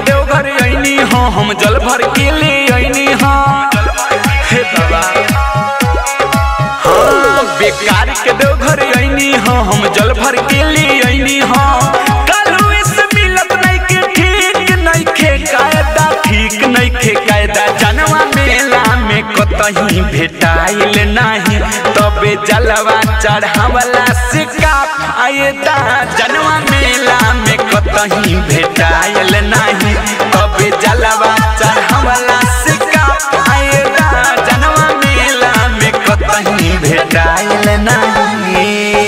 देवघर अइनी हो हम जल भर के ले अइनी हो हे बाबा हाँ बेकार के देवघर अइनी हो हम जल भर के ले अइनी हो कालू इस मिलत नहीं के ठीक नहीं खे कायदा ठीक नहीं खे कायदा जनवा मेला में कतही भेटाइल नहीं तबे जलवा चढ़ावला से का फायदा जनवा मेला में कतही भेटाइल नहीं तबे जलवा चढ़ावला से का फायदा जनवा मेला में कतही भेटाइल नहीं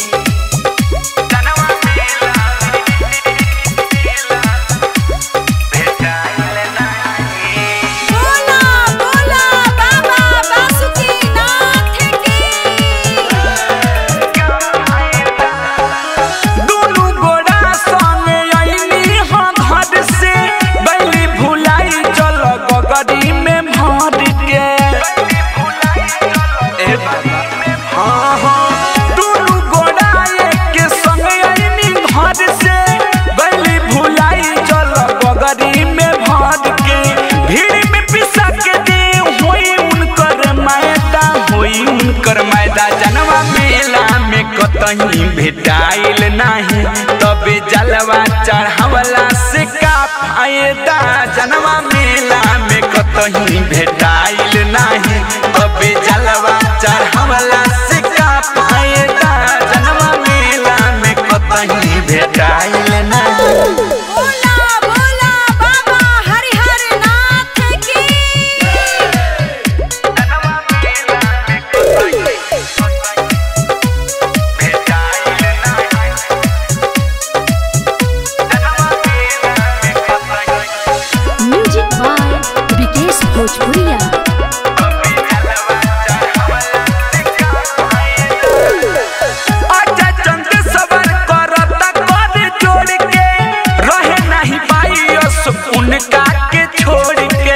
जनवा मेला भेटाइल नहीं बोला बोला बाबा बासुकीनाथ की दुनु गोड़ा संगे अइनी हो घर से बैली भुलाई चल गगरी में भर के ए बाबा, हाँ, हाँ। दुनु गोड़ा एक संगे अइनी घर से बैली भुलाई चल गगरी में भर के भीड़ में पिसा के दे होई उनकर मैदा होई उनकर मैदा जनवा मेला में कतही भेटाइल नहीं तबे जलवा चढ़ावला से का फायदा जनवा मेला में कतही भेटाइल नहीं तबे जलवा चढ़ावला से का फायदा जनवा मेला में कतही भेटाइल नहीं बोला बोला बाबा हरिहर नाथ की म्यूजिक बाय विकेश भोजपुरिया आजा चंद सबर करता कर जोड़ के रहे नहीं पाई अस उनका के छोड़ के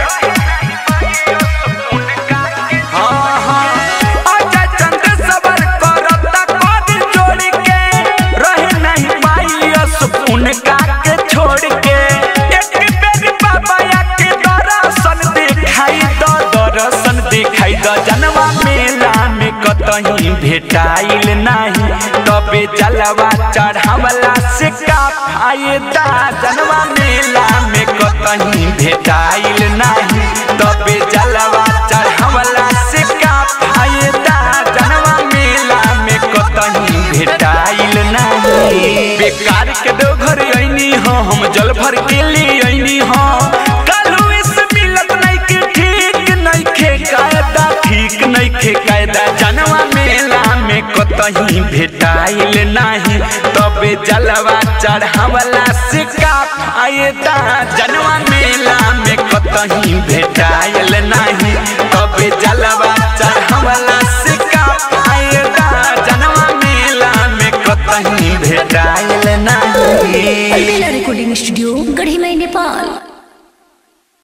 हाँ, हाँ। आजा चंद सबर करता कर जोड़ के रहे नहीं पाई अस उनका के छोड़ के एक बेर बाबा के दर्शन दिखाई दो दर्शन दिखाई दो जनवा मेला में कतही भेटाइल नहीं तबे जलवा चढ़ावला से का फायदा जनवा मेला में कतही भेटाइल नहीं तबे जलवा चढ़ावला से का फायदा जनवा मेला में कतही भेटाइल नहीं बेकार के देवघर अइनी हो हम जल भर के ले अइनी हो कालू इस मिलत नहीं के ठीक नहीं खे कायदा ठीक नहीं खे कायदा जनवा मेला में कतही भेटाइल नहीं तबे जलवा चढ़ावला से का फायदा जनवा मेला में कतही भेटाइल नहीं तबे जलवा चढ़ावला से का फायदा जनवा मेला में कतही भेटाइल नहीं अलबेला रिकॉर्डिंग स्टूडियो गढ़ी मई नेपाल